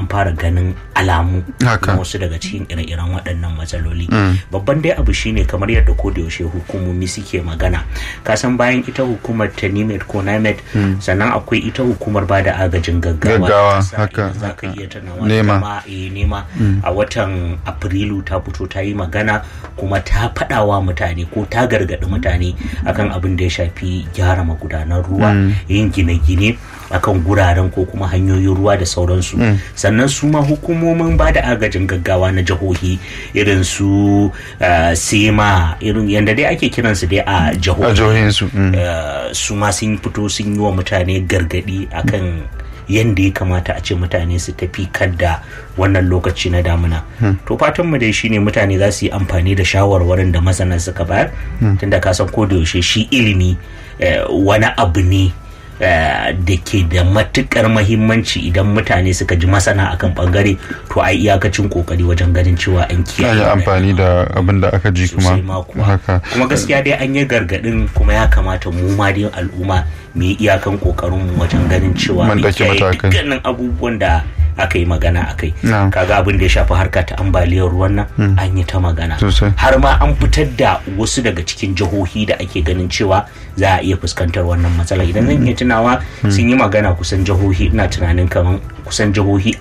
an fara ganin alamu Haka. na wasu daga cikin ire-iren waɗannan matsaloli babban dai abu shine kamar yadda ko da yaushe hukumomi suke magana kasan bayan ita hukumar ta nimet ko namet sannan akwai ita hukumar ba da agajin gaggawa Gaggawa, ta ƙasa, haka, idan za ka haka. iya tunawa Nema. ita ma, eh, nema a watan afrilu ta fito ta yi magana kuma ta faɗawa mutane ko ta gargaɗi mutane akan abin da ya shafi gyara magudanan ruwa yin gine-gine akan guraren ko kuma hanyoyin ruwa da sauransu sannan su ma hukumomin ba da agajin gaggawa na jihohi irin su eh, sema irin yadda dai ake kiransu dai a a jihohi jihohinsu mm. eh, su ma sun fito sun yi wa mutane gargadi akan yadda ya kamata a ce mutane su tafi kadda wannan lokaci na damuna to fatan mu dai shine mutane za su yi amfani da shawarwarin da masana suka bayar tunda ka san ko da yaushe shi ilimi eh, wani abu ne eh, da ke da matukar mahimmanci idan mutane suka ji masana akan bangare to a iyakacin kokari wajen ganin cewa an an kiyaye yi amfani da abin da aka ji kuma sosai ma kuwa haka kuma gaskiya dai an yi gargadin kuma ya kamata mu ma dai al'umma mu yi iyakan kokarin mu wajen ganin cewa Mun mun ɗauki kiyaye matakai. dukkanin abubuwan da aka yi magana akai Na'am. kaga abin da ya shafi harka ta ambaliyar ruwan nan an yi ta magana Sosai. har ma an fitar da wasu daga cikin jihohi da ake ganin cewa za a iya fuskantar wannan matsala idan zan iya tunawa sun yi magana kusan jihohi ina tunanin kamar kusan jihohi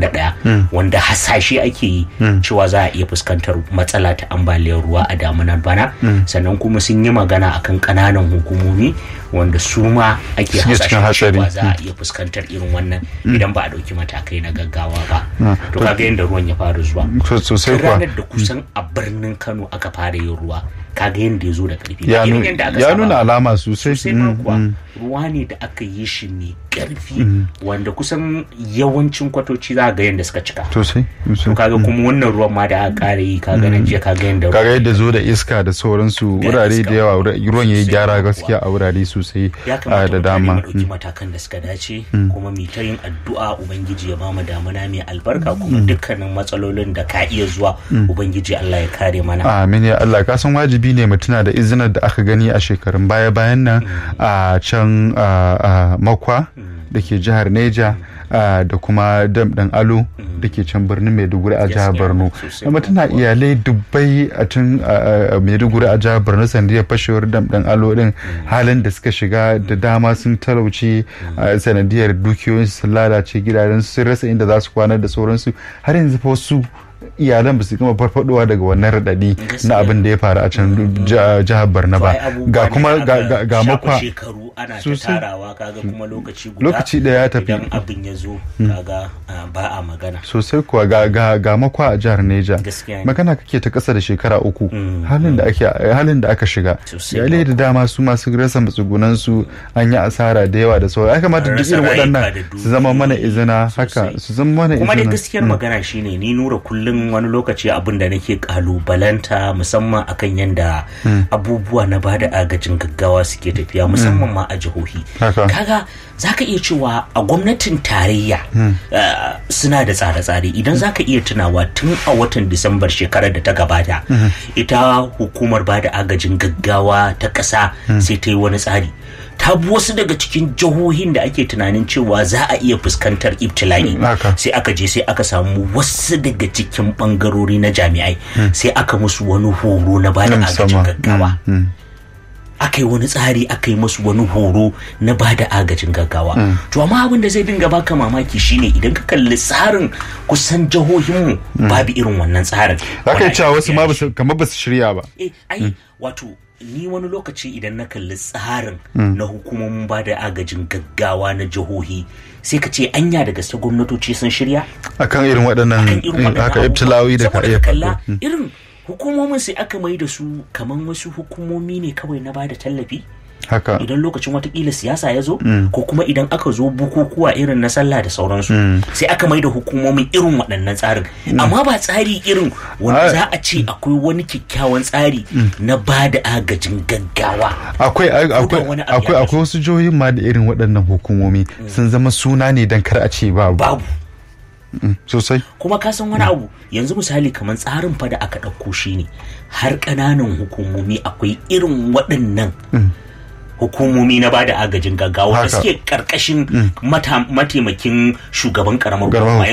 21 wanda hasashe ake yi cewa za a iya fuskantar matsala ta ambaliyar ruwa a damunar bana sannan kuma sun yi magana akan kananan hukumomi wanda su ma ake Suke cikin hasashen cewa hatsari. za a iya fuskantar irin wannan idan ba a ɗauki matakai na gaggawa ba to kaga yadda ruwan ya fara zuwa So- sosai Tun kuwa ranar da kusan a birnin kano aka fara yin ruwa kaga yadda ya zo da karfi ya Ba irin nu- yadda aka ya saba nuna ba. alama sosai sosai ma Mm, kuwa mm. ruwa ne da aka yi shi mai karfi wanda kusan yawancin kwatoci za ga yadda suka cika sosai to sosai. kaga kuma wannan ruwan ma da aka kare yi kaga nan jiya kaga yadda kaga yadda zo da iska da sauransu Ga wurare iska. da yawa wura- ruwan ya yi Sosai gyara kuwa. gaskiya a wurare sosai ya a kamata da mutane dama mu ɗauki matakan da suka dace kuma mu ta yin addu'a ubangiji ya bamu damuna mai albarka kuma dukkanin matsalolin da ka iya zuwa ubangiji Allah ya kare mana amin ya Allah ka san wajibi ne mu tuna da izinar da aka gani a shekarun baya bayan nan a can a- a makwa da ke jihar Neja a, da kuma dam ɗan alo da ke can birnin Maiduguri a jihar Gaskiya, Borno sosai amma tana kuwa. iyalai dubbai a tun a- a Maiduguri a jihar Borno sandiyar fashewar dam ɗan alo din halin da suka shiga da dama sun talauci a sanadiyar dukiyoyin sun lalace gidajen sun rasa inda za su kwana da sauransu har yanzu fa wasu iyalan ba su gama farfadowa daga wannan radadi na abin da ya faru a can ji- jihar Borno ba Ai, abubuwa ga ne kuma da ga- aka ga ga shafa makwa shekaru ana ta Sosai. tarawa kaga kuma lokaci guda Lokaci ɗaya ya tafi. idan abin ya zo kaga ah, ba a magana sosai kuwa ga ga ga makwa a jihar Neja Gaskiya ne. magana kake ta kasa da shekara uku Mm, halin da ake halin da aka shiga Sosai iyalai da dama su masu rasa matsugunan su an yi asara da yawa da sauran ya kamata An duk rasa irin rayuka waɗannan da su zama mana dukiyoyi izina sosai. haka su zama mana kuma dai izina gaskiyar magana shine ni nura kullum wani lokaci abin da nake kalubalanta musamman akan yadda abubuwa na bada agajin gaggawa suke tafiya musamman ma a jihohi Haka. kaga zaka iya cewa a gwamnatin tarayya eh, suna da tsare-tsare idan zaka iya tunawa tun a watan disambar shekarar da ta gabata ita hukumar bada agajin gaggawa ta ƙasa sai ta yi wani tsari ta bi wasu daga cikin jihohin da ake tunanin cewa za a iya fuskantar ibtila'i Haka. sai aka je sai aka samu wasu daga cikin bangarori na jami'ai sai aka musu wani horo na bada Na agajin musamman. gaggawa Mm, mm. aka yi wani tsari aka yi musu wani horo na bada agajin gaggawa to amma abin da zai dinga baka mamaki shine idan ka kalli tsarin kusan jihohinmu babu irin wannan tsarin za ka yi Wanda cewa ake wasu ma biya basu- kamar ba su shirya ba eh ai wato ni wani lokaci idan na kalli tsarin na hukumomin ba da agajin gaggawa na jihohi sai ka ce anya da gaske gwamnatoci sun shirya akan irin waɗannan kan irin waɗannan haka abubuwa. ibtilawi da ka Saboda iya ka kalla faɗo irin hukumomin sai aka mai da su kaman wasu hukumomi ne kawai na ba da tallafi haka idan lokacin watakila siyasa ya zo ko kuma idan aka zo bukukuwa irin na sallah da sauransu sai aka mai da hukumomin irin waɗannan tsarin amma ba tsari irin wanda Ah. za a ce akwai wani kyakkyawan tsari na ba da agajin gaggawa akwai akwai wani abu ya akwai akwai wasu jihohin ma da irin waɗannan hukumomi sun zama suna ne don kar a ce babu babu sosai kuma ka san wani abu yanzu misali kamar tsarin fa da aka ɗauko shi ne har ƙananan hukumomi akwai irin waɗannan hukumomi na bada agajin gaggawa da Haka. suke ƙarƙashin mata- mataimakin shugaban ƙaramar Ƙaramar hukuma